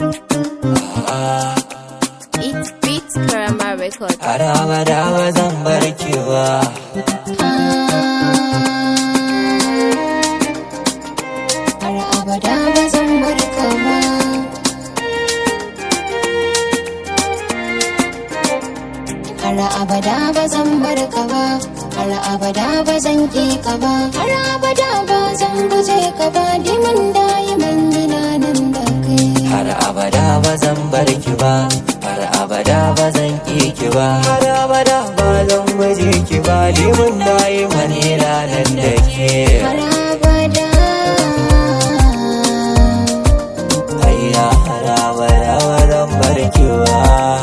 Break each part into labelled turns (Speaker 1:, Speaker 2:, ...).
Speaker 1: It's Beats Karama Record.
Speaker 2: har abada ba zan bar ki ba
Speaker 3: har abada ba zan bar ka ba har abada ba zan bar ka ba har abada ba zan ki ka ba har abada ba zan guje ka ba dimin dayiman gina nan da kai
Speaker 2: har abada ba zan bar ki ba har abada ba zan ki ki ba har abada ba zan guje ki ba limun nayi mani ranar da ke
Speaker 3: har abada
Speaker 2: hayya har abada ba zan bar ki ba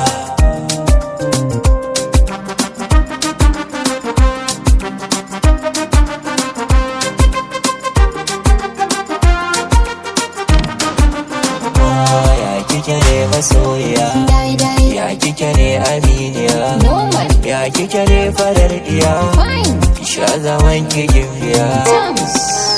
Speaker 2: ya kike ne masoya
Speaker 3: dai dai
Speaker 2: ya kike ne aminiya
Speaker 3: normal
Speaker 2: ya kike ne farar iya
Speaker 3: fine
Speaker 2: ki sha zaman ki gimbiya
Speaker 3: terms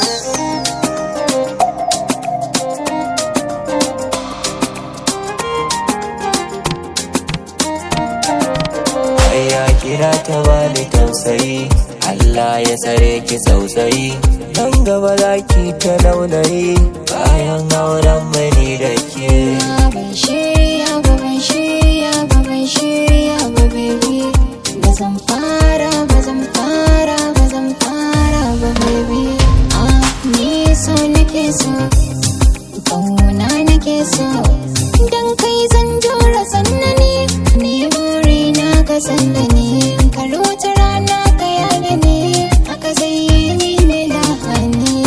Speaker 2: ya kira ta bani tausayi Allah ya tsare ki tausayi nan gaba za ki ta launayi bayan auren mani da ke
Speaker 3: ban shirya ba ban shirya ba ban shirya ba baby ba zan fara ba zan fara ba zan fara ba baby ah ni so nake so kauna nake so dan kai zan jura sannani ni buri na ka sanda ni kar wata rana ka yaga ni haka zai yi mini lahani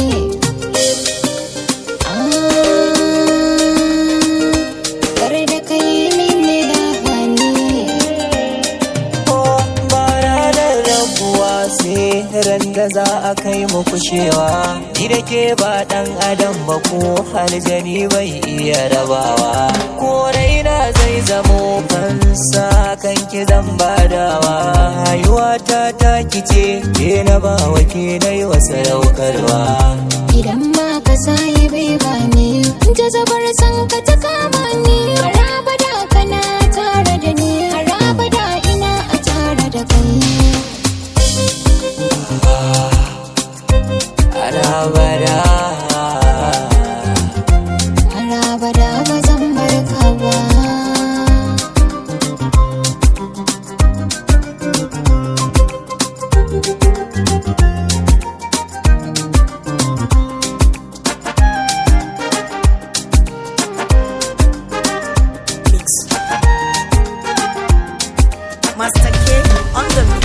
Speaker 3: kar da kai mini lahani
Speaker 2: ko ba ranar rabuwa sai ran da za a kai mu kushewa ni da ke ba dan adam ba ko aljani bai iya rabawa ko raina zai zamo fansa kan ki zan badawa rayuwa ta taki ce ke na ba wa ke na yi wa sadaukarwa
Speaker 3: idan ma ka sayi bai bani jazabar san ka ta kama ni haraba da kana tare da ni haraba da ina a tare da kai
Speaker 2: alabada
Speaker 3: haraba da ba zan bar ka ba
Speaker 4: Master K on the mix.